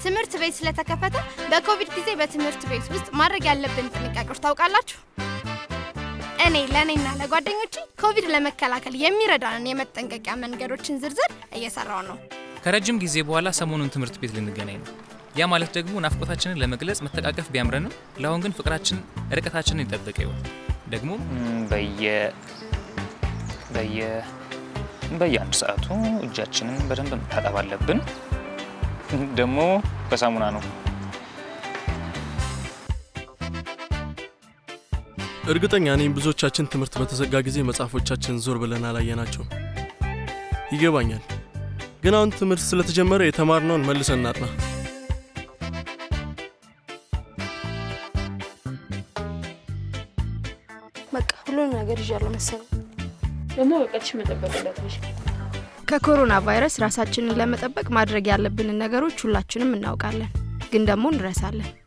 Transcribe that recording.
ትምህርት ቤት ስለተከፈተ በኮቪድ ጊዜ በትምህርት ቤት ውስጥ ማድረግ ያለብን ጥንቃቄዎች ታውቃላችሁ? እኔ ለእኔና ለጓደኞቼ ኮቪድ ለመከላከል የሚረዳንን የመጠንቀቂያ መንገዶችን ዝርዝር እየሰራው ነው። ከረጅም ጊዜ በኋላ ሰሞኑን ትምህርት ቤት ልንገናኝ ነው። ያ ማለት ደግሞ ናፍቆታችንን ለመግለጽ መተቃቀፍ ቢያምረንም ለአሁን ግን ፍቅራችን ርቀታችንን ይጠበቀ ይሆን ደግሞ በየ በየ በየአንድ ሰዓቱ እጃችንን በደንብ መታጠብ አለብን። ደግሞ በሳሙና ነው። እርግጠኛ ነኝ ብዙዎቻችን ትምህርት በተዘጋ ጊዜ መጽሐፎቻችን ዞር ብለን አላየናቸውም። ይገባኛል። ግን አሁን ትምህርት ስለተጀመረ የተማርነውን መልሰን እናጥና። በቃ ሁሉንም ነገር ይዣለሁ መሰለኝ። ደግሞ እውቀትሽ መጠበቅ እንዳትረሺ። ከኮሮና ቫይረስ ራሳችንን ለመጠበቅ ማድረግ ያለብንን ነገሮች ሁላችንም እናውቃለን፣ ግን ደግሞ እንረሳለን።